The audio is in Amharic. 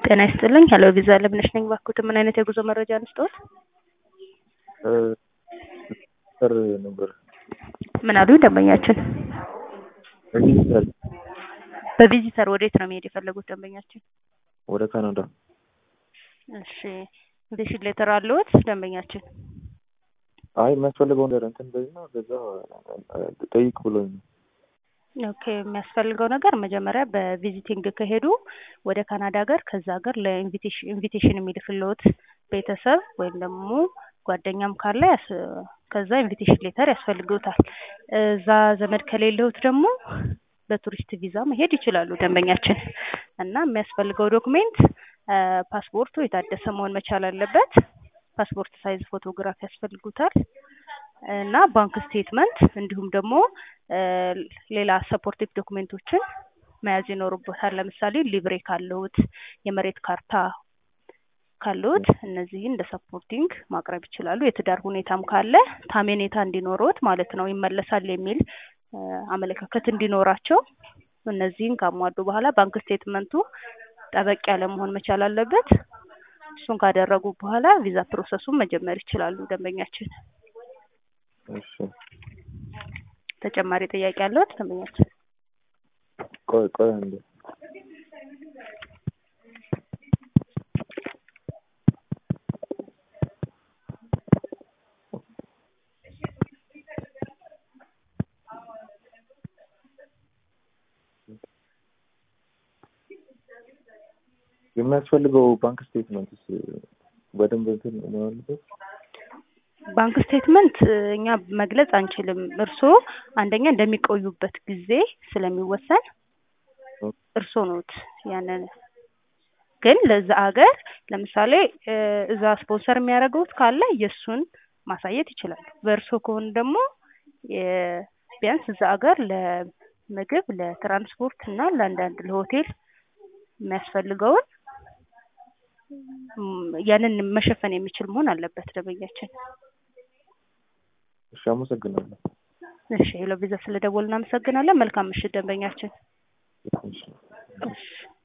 ጤና ይስጥልኝ ሄሎ ቪዛ ለምነሽ ነኝ። ባክዎት ምን አይነት የጉዞ መረጃ እንስጥዎት? ሰር ነበር ምን አሉ ደንበኛችን? ዲጂታል በቪዚተር ወዴት ነው መሄድ የፈለጉት ደንበኛችን? ወደ ካናዳ እሺ ኢንቪቴሽን ሌተር አለዎት ደንበኛችን? አይ የሚያስፈልገው ነገር እንትን በይና በዛ ጠይቅ ብሎኝ ነው። ኦኬ የሚያስፈልገው ነገር መጀመሪያ በቪዚቲንግ ከሄዱ ወደ ካናዳ ሀገር ከዛ ሀገር ለኢንቪቴሽን ኢንቪቴሽን የሚልክልዎት ቤተሰብ ወይም ደግሞ ጓደኛም ካለ ያስ- ከዛ ኢንቪቴሽን ሌተር ያስፈልግዎታል። እዛ ዘመድ ከሌለዎት ደግሞ በቱሪስት ቪዛ መሄድ ይችላሉ ደንበኛችን እና የሚያስፈልገው ዶክሜንት ፓስፖርቱ የታደሰ መሆን መቻል አለበት። ፓስፖርት ሳይዝ ፎቶግራፍ ያስፈልጉታል እና ባንክ ስቴትመንት እንዲሁም ደግሞ ሌላ ሰፖርቲቭ ዶክሜንቶችን መያዝ ይኖርቦታል። ለምሳሌ ሊብሬ ካለዎት፣ የመሬት ካርታ ካለዎት እነዚህን እንደ ሰፖርቲንግ ማቅረብ ይችላሉ። የትዳር ሁኔታም ካለ ታሜኔታ እንዲኖረዎት ማለት ነው ይመለሳል የሚል አመለካከት እንዲኖራቸው እነዚህን ካሟሉ በኋላ ባንክ ስቴትመንቱ ጠበቅ ያለ መሆን መቻል አለበት። እሱን ካደረጉ በኋላ ቪዛ ፕሮሰሱን መጀመር ይችላሉ ደንበኛችን። እሺ ተጨማሪ ጥያቄ ያለዎት ደንበኛችን? ቆይ ቆይ አንዴ የሚያስፈልገው ባንክ ስቴትመንትስ በደንብ እንትን ነው ያለበት? ባንክ ስቴትመንት እኛ መግለጽ አንችልም። እርስዎ አንደኛ እንደሚቆዩበት ጊዜ ስለሚወሰን እርስዎ ኖት ያንን ግን ለዛ ሀገር ለምሳሌ እዛ ስፖንሰር የሚያደርገውት ካለ የእሱን ማሳየት ይችላሉ። በእርስዎ ከሆኑ ደግሞ ቢያንስ እዛ ሀገር ለምግብ፣ ለትራንስፖርት እና ለአንዳንድ ለሆቴል የሚያስፈልገውን ያንን መሸፈን የሚችል መሆን አለበት ደንበኛችን። እሺ አመሰግናለሁ። እሺ ሄሎ ቪዛ ስለደወልን እናመሰግናለን። መልካም ምሽት ደንበኛችን። እሺ እሺ